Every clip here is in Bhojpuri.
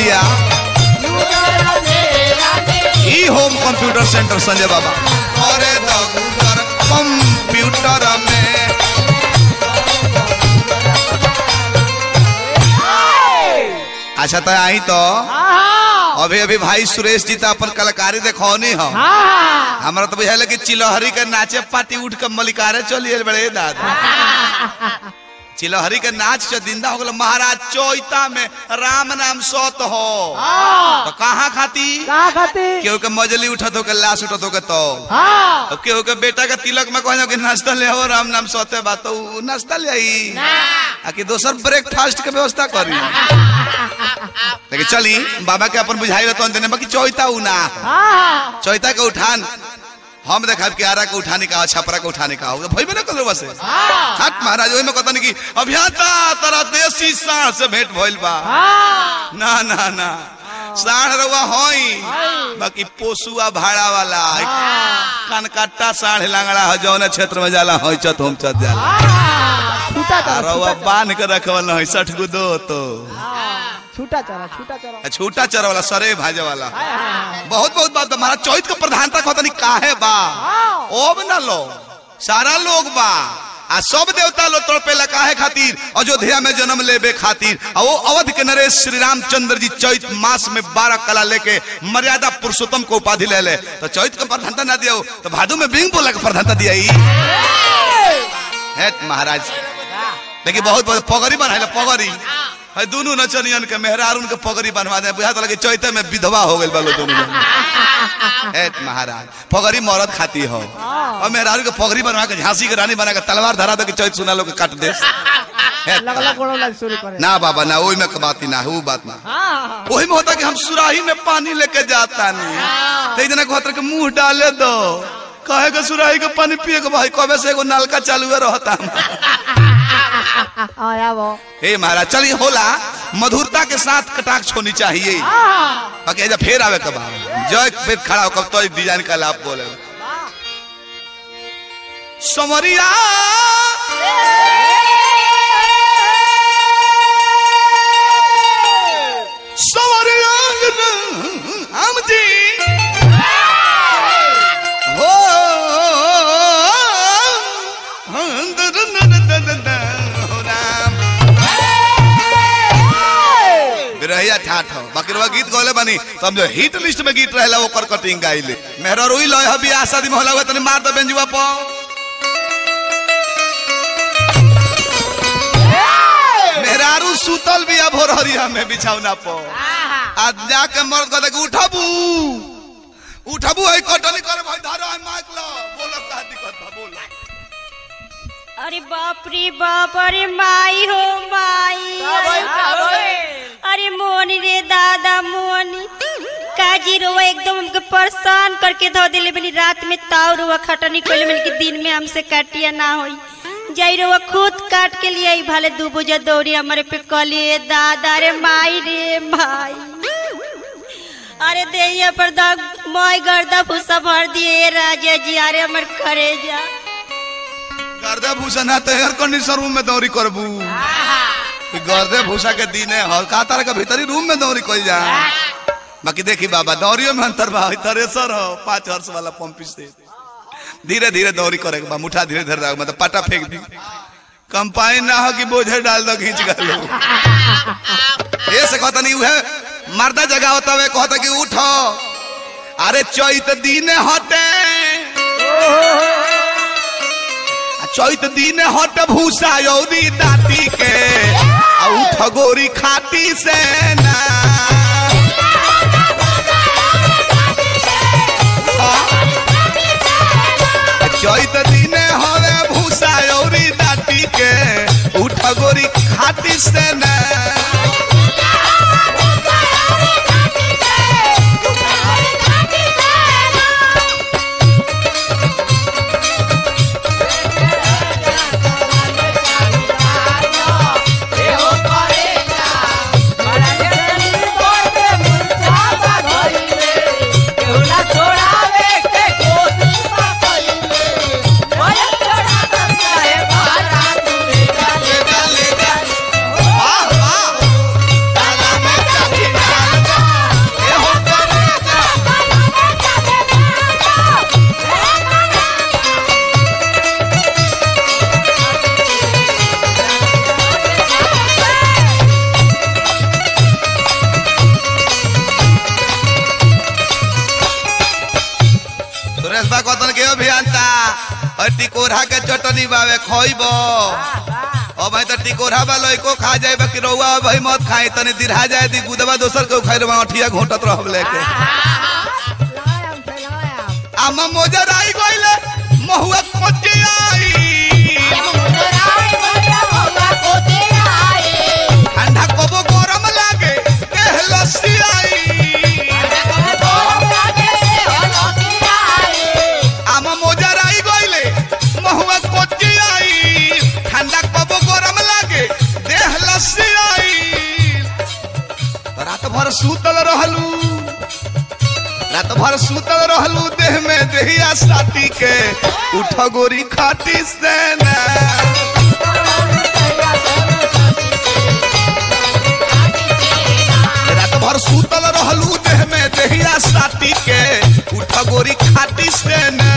भैया ई होम कंप्यूटर सेंटर संजय बाबा अरे दगुदर कंप्यूटर में अच्छा तो आई तो अभी अभी भाई सुरेश जी तो अपन कलाकारी देखौनी हो हमारा तो बुझाइल कि चिलहरी के नाचे पार्टी उठ के मलिकारे चलिए बड़े दादा चिलहरी के नाच से जिंदा हो गल महाराज चौता में राम नाम सत हो तो कहाँ खाती का खातिर केहू के मजली उठत हो के लाश उठत हो के तो हाँ अब केहू के बेटा के तिलक में कहना कि नाश्ता ले हो राम नाम सते बात तो उ नाश्ता ले आई आ कि दोसर ब्रेकफास्ट के व्यवस्था करी लेकिन चली बाबा के अपन बुझाई रहता देने बाकी चौता उ ना हो। हाँ चौता के उठान हम देखा कि आरा के उठाने का छपरा के उठाने का होगा भइबे ना करो बस हट महाराज ओहि में कहता नहीं कि अभियंता तरा देसी साढ़ से भेंट भइल बा हाँ ना ना ना साढ़ रउआ होई बाकी पोसुआ भाड़ा वाला कनकट्टा साढ़ लांगड़ा हो जौन क्षेत्र में जाला हो चत हम चत जाला छूटा आ चला रउआ बांध के रखवल है सठ गो दो तो छूटा चला छूटा चला आ छूटा चर वाला सरे भाजे वाला हाय, हाय, हाय। बहुत बहुत बात बा। महाराज चौथ के प्रधानता कहता नहीं काहे बा ओब ना लो सारा लोग बा आ सब देवता लोग तड़पेला काहे खातिर अयोध्या में जन्म लेबे खातिर आ वो अवध के नरेश श्री रामचंद्र जी चैत मास में बारह कला लेके मर्यादा पुरुषोत्तम को उपाधि ले ले तो चैत के प्रधानता ना दिया तो भादु में बिंग बोला के प्रधानता दिया ही है महाराज लेकिन बहुत बहुत पगड़ी बनाए पगड़ी है दोनों नचनियन के मेहरारून के पगड़ी बनवा दे बुझा तो लगे चैते में विधवा हो गए बालो दोनों जन। है महाराज पगड़ी मरद खाती हो और मेहरारू के पगड़ी बनवा के झांसी के रानी बना के तलवार धरा दे के चैत सुना लोग के काट दे है लगला गोड़ो लग शुरू करे ना बाबा ना ओही में के बात ही ना है वो बात ना हाँ वही में होता कि हम सुराही में पानी लेके जाता नहीं तो जना कहता कि मुंह डाले दो कहे के सुराही के पानी पिए के भाई कबे से एगो नलका चालू रहता हाँ या वो हे महाराज चलिए होला मधुरता के साथ कटाक्ष होनी चाहिए हाँ बाकी ऐसा फेर आवे कब जय पेट खड़ा हो कब तो डिजाइन का लाभ बोले समरिया समरिया हम जी हो हो राम बिरहिया ठाठ हो बाकी रवा गीत गौले बनी तो हम जो हिट लिस्ट में गीत रहेला ओकर कटिंग गाइले मेहरा रोई लय हबी आ शादी में होला हुआ तनी मार दे बेंजुआ पो मेहरारू सुतल भी अब भोरहरिया में बिछौना पो आज जाके मर्द कहता कि उठबू उठबू है कटनी करे भाई धारो है माइक लो बोलो का दिक्कत बा बोलो अरे बाप रे बाप अरे माई हो माई अरे मोनी रे दादा मोनी काजी रोवा एकदम हमके परेशान करके धो दिले बनी रात में ताव रोवा खटनी कोले मन के दिन में हमसे काटिया ना होई जाई रोवा खुद काट के लिए आई भाले दू बुझा दौड़ी हमारे पे कलिए दादा रे माई रे माई अरे देहिया पर दाग मोय गर्दा फुसा भर दिए राजा जी अरे हमर करे जा गर्दे भूसा ना तो एयर कंडीशन रूम में दौरी करबू कि गर्दे भूसा के दिन है हर का तरह के भीतरी रूम में दौरी कोई जा बाकी देखी बाबा दौरियो में अंतर बा थरेसर हो पांच हर्स वाला पंप से धीरे धीरे दौरी करे के बा मुठा धीरे धीरे रख मतलब पाटा फेंक दी कंपाइन ना हो कि बोझे डाल दो खींच गलो ये से कहता नहीं है मर्दा जगह होता है कहता कि उठो अरे चैत दिन हटे आ चैत दिन हट भूसा यौरी दाती के आ उठ गोरी खाती से ना आ चैत दिन हवे भूसा यौरी दाती के उठ गोरी खाती से ना वाह और टिकोरा के चटनी बावे खइब अब भाई तो टिकोरा बा लइको खा जाए बाकी रउआ भाई मत खाई तनी दिरहा जाए दी गुदवा दोसर के खाई रहा अठिया घोटत रहब लेके लगायाम छै लगायाम आमा मोजर आई गइले महुआ कोचे आई ठंडा कबो गरम लागे देह लस्सी आई आमा मोजर आई गइले महुआ कोचे आई ठंडा कबो गरम लागे देह लस्सी आई तो रात भर सूतल रहलू रात भर सूतल रहलू देह में देहिया साथी के उठ गोरी खाटी से ना रात भर सूतल रहलू देह में देहिया साथी के उठ गोरी खाटी से न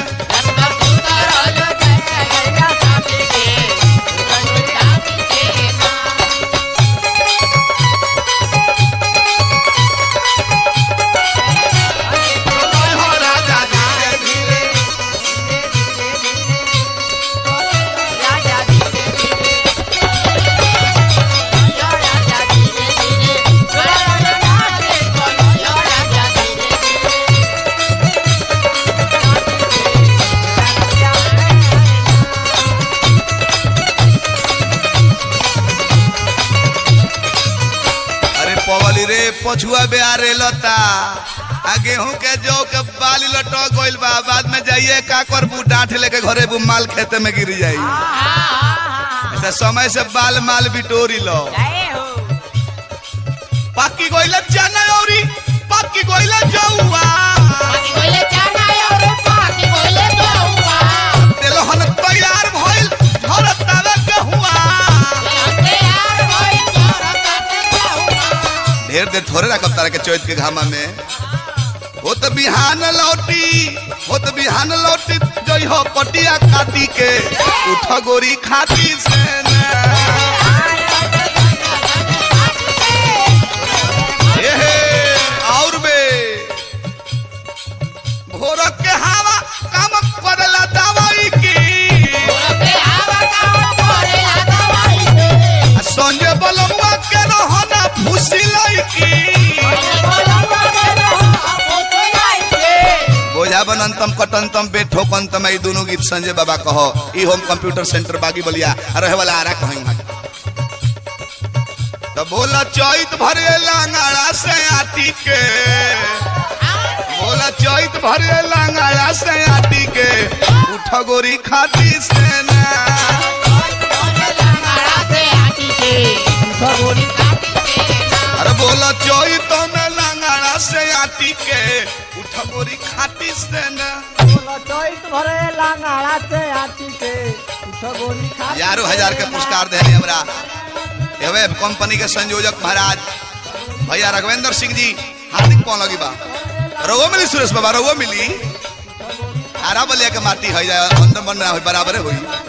अरे पवली रे पछुआ बेआरे लता आ गेहूं के जौ के बाली लटक गइल बा बाद में जाइए का करबू डांठ लेके घरे बू माल खेते में गिर जाई ऐसा समय से बाल माल बिटोरी लो पाकी गइल चना औरी पाकी गइल जौआ तेलहन तैयार भइल झरतावे गेहुआ ढेर देर थोड़े रखब तारा के चैत के घामा में हो तो बिहान लौटी हो तो बिहान लौटी जई हो पटिया काटी के उठ गोरी खाती से ना। ए हे, और बे भोर के हवा काम करला दवाई की आ संजय बलमुआ के रहना फुसी लईकी बोझा बनंतम कटंतम बेठोकंतम ई दोनों गीत संजय बाबा कहो ई होम कंप्यूटर सेंटर बागी बलिया रहे वाला आरा कहेंगे तो बोला चैत भरे लांगाड़ा से आटी के बोला चैत भरे लांगाड़ा से आटी के उठ गोरी खाती से ना अरे बोला चैत में लांगाड़ा से आटी के उठ गोरी खाती से ना बोला चोइत भरे लांगाड़ा से आती के उठो गोली खा हजारों हजार के पुरस्कार दे रहे हमरा एवे कंपनी के संयोजक महाराज भैया रघवेंद्र सिंह जी हार्दिक कौन लगी बा रघुओ मिली सुरेश बाबा रघुओ मिली आरा बलिया के माटी है जाए अंदर बन रहा बराबर हुई